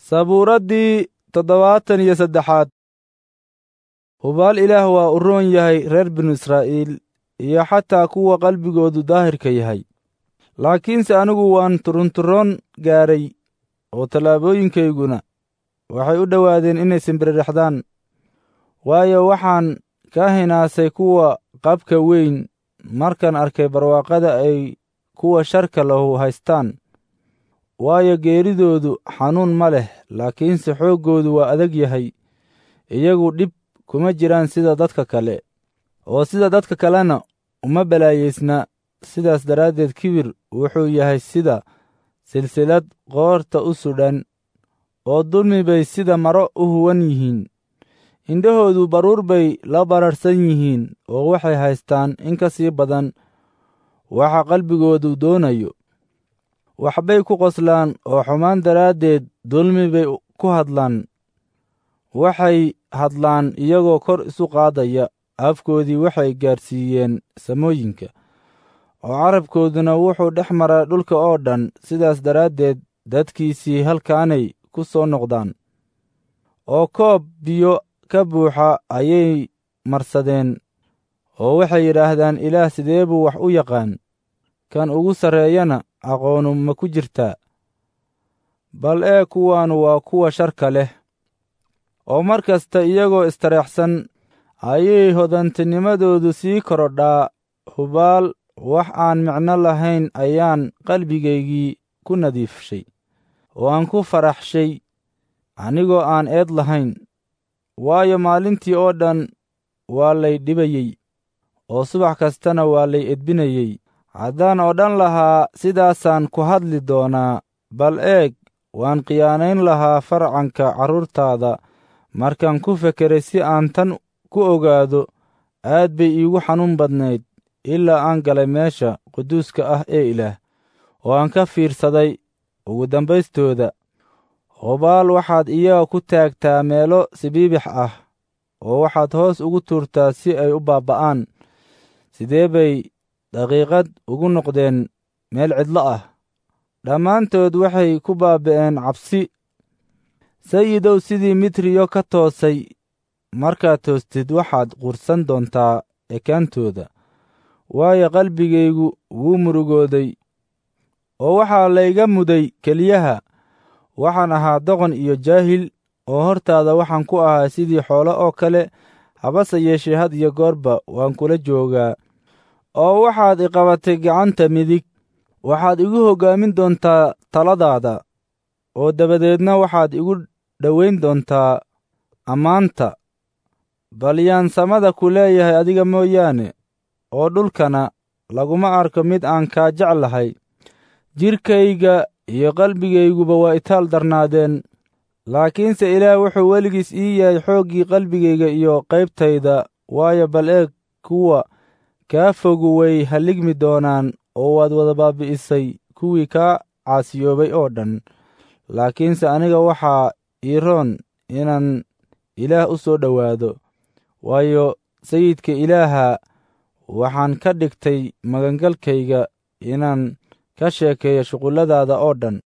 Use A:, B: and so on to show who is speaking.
A: sabuuraddii toddobaatan iyo saddexaad hubaal ilaah waa u roon yahay reer binu israa'iil iyo xataa kuwa qalbigoodu daahirka yahay laakiinse anigu waan turunturoon gaaray oo tallaabooyinkayguna waxay u dhowaadeen inay simbiriraxdaan waayo waxaan ka hinaasay kuwa qabka weyn markaan arkay barwaaqada ay kuwa sharka lahu haystaan waayo geeridoodu xanuun ma leh laakiinse xooggoodu waa adag yahay iyagu dhib kuma jiraan sida dadka kale oo sida dadka kalena uma balaayaysna sidaas daraaddeed kibir wuxuu yahay sida silsilad qoorta u sudhan oo dulmi bay sida maro u huwan yihiin indhahoodu baruur bay la bararhsan yihiin oo waxay haystaan in ka sii badan waxa qalbigoodu doonayo waxbay ku qoslaan oo xumaan daraaddeed dulmi bay ku hadlaan waxay hadlaan iyagoo kor isu qaadaya afkoodii waxay gaadhsiiyeen samooyinka oo carabkooduna wuxuu dhex maraa dhulka oo dhan sidaas daraaddeed dadkiisii halkaanay ku soo noqdaan oo koob biyo ka buuxa ayay marsadeen oo waxay yidhaahdaan ilaah sidee buu wax u yaqaan kan ugu sarreeyana aqoonu ma ku jirtaa bal ee kuwaanu waa kuwa sharka leh oo mar kasta iyagoo istareexsan ayay hodantinimadoodu sii korodhaa hubaal wax aan micno lahayn ayaan qalbigaygii ku nadiifshay oo aan ku faraxshay anigoo aan eed lahayn waayo maalintii oo dhan waa lay dhibayey oo subax kastana waa lay edbinayey haddaan odhan lahaa sidaasaan ku hadli doonaa bal eeg waan khiyaanayn lahaa farcanka carruurtaada markaan ku fekeray si aan tan ku ogaado aad bay iigu xanuun badnayd ilaa aan galay meesha quduuska ah ee ilaah oo aan ka fiirsaday ugu dambaystooda hubaal waxaad iyaga ku taagtaa meelo sibiibix ah oo waxaad hoos ugu tuurtaa si ay u baabba'aan sidee bay daqiiqad ugu noqdeen meel cidlo ah dhammaantood waxay ku baaba'een cabsi sayidow sidii mitriyo ka toosay markaad toostid waxaad qursan doontaa ekaantooda waayo qalbigaygu wuu murugooday oo waxaa layga muday keliyaha waxaan ahaa doqon iyo jaahil oo hortaada waxaan ku ahaa sidii xoolo oo kale habase yeeshee had iyo goorba waan kula joogaa oo waxaad iqabatay gacanta midig waxaad igu hoggaamin doontaa taladaada oo dabadeedna waxaad igu dhowayn doontaa ammaanta bal yaan samada ku leeyahay adiga mooyaane oo dhulkana laguma arko mid aan kaa jeclahay jidhkayga iyo qalbigayguba waa itaal darnaadeen laakiinse ilaah wuxuu weligiis ii yahay xooggii qalbigayga iyo qaybtayda waayo bal eeg kuwa kaa fogu way halligmi doonaan oo waad wada baabi'isay kuwii kaa caasiyoobay oo dhan laakiinse aniga waxaa ii roon inaan ilaah u soo dhowaado waayo sayidka ilaaha waxaan ka dhigtay magangalkayga inaan ka sheekeeyo shuqulladaada oo dhan